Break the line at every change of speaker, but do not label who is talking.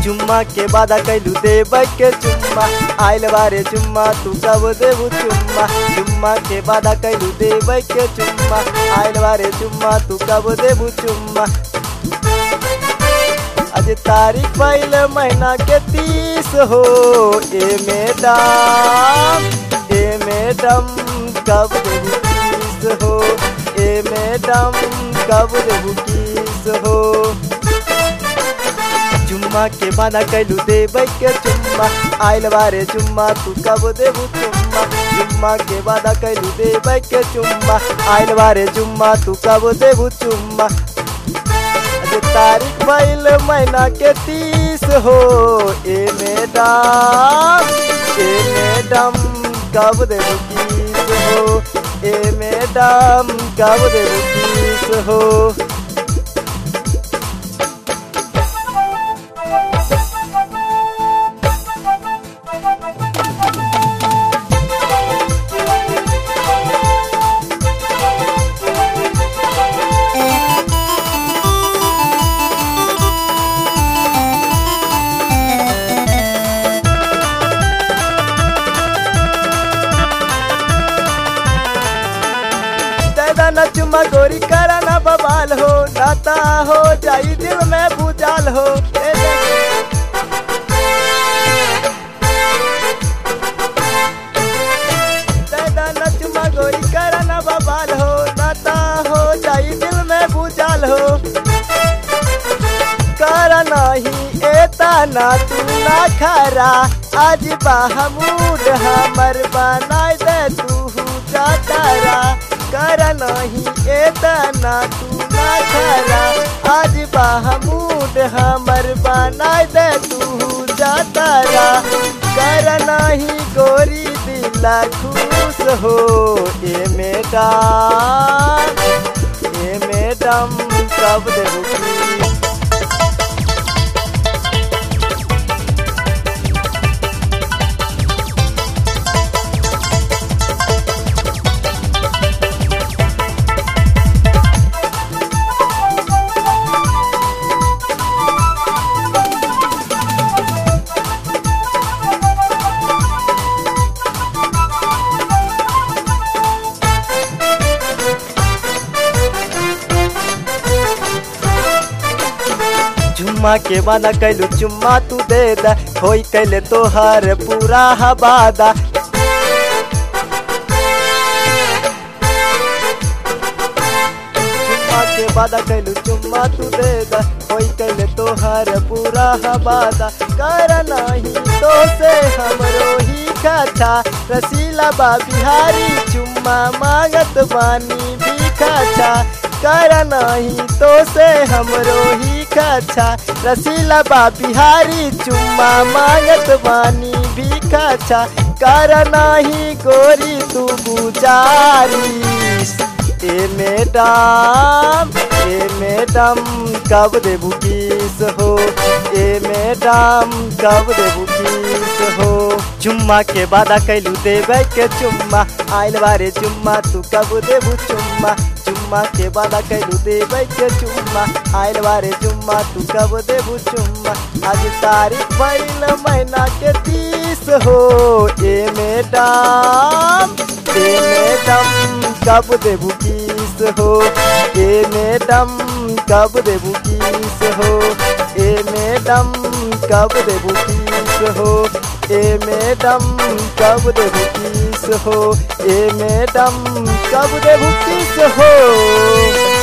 चुम्मा के वादा कैलू देबै के चुम्मा आइल बारे चुम्मा तू कब देबू चुम्मा चुम्मा के वादा कैलू देबै के चुम्मा आइल बारे चुम्मा तू कब देबू चुम्मा आज तारीख पहले महीना के तीस हो ए मैडम ए मैडम कब देबू किस हो ए मैडम कब देबू किस हो चुम्मा के बाना कैलू देबै के चुम्मा आइल बारे चुम्मा तू कब देबू चुम्मा चुम्मा के वादा कैलू देबै के चुम्मा आइल बारे चुम्मा तू कब देबू चुम्मा आज तारीख पहले महीना के तीस हो ए मैडम ए मैडम कब देबू किस हो ए मैडम कब देबू किस हो दादा न चुम्मा गोरी करा न बवाल हो नाता हो जाई दिल में भूजाल हो ए दादा न चुम्मा गोरी करा न बवाल हो नाता हो जाई दिल में भूजाल हो कर नहीं एता ना तू ना खरा आज बाहमूड हमर बनाई दे तू जातारा कर नहीं एता ना तू ना खरा आज बाहमूड हमर बनाई दे तू जातारा कर नहीं गोरी दिला खुश हो ए मैडम ए मैडम कब देबू की चुम्मा के वादा कैलू चुम्मा तू दे दा होई कैले तोहर पूरा हवादा चुम्मा के वादा कैलू चुम्मा तू दे दा होई कैले तोहर पूरा हवादा कर नहीं तो से हमरो ही खाछा रसीला बा बिहारी चुम्मा मांगत बानी भी खाछा कर नहीं तो से हमरो ही खाछा रसीला बा बिहारी चुम्मा मांगत बानी भी खाछा कर नहीं गोरी तू गुजारिश ए मैडम ए मैडम कब देबू किस हो ए मैडम कब देबू किस हो चुम्मा के वादा कैलू देबै के चुम्मा आइल बारे चुम्मा तू कब देबू चुम्मा चुम्मा के वादा कैलू देबै के चुम्मा आइल बारे चुम्मा तू कब देबू चुम्मा आज तारीख भइल महीना के तीस हो ए मैडम ए मैडम कब देबू किस हो ए मैडम कब देबू किस हो ए मैडम कब देबू किस हो ए मैडम कब देबू किस हो ए मैडम कब देबू किस हो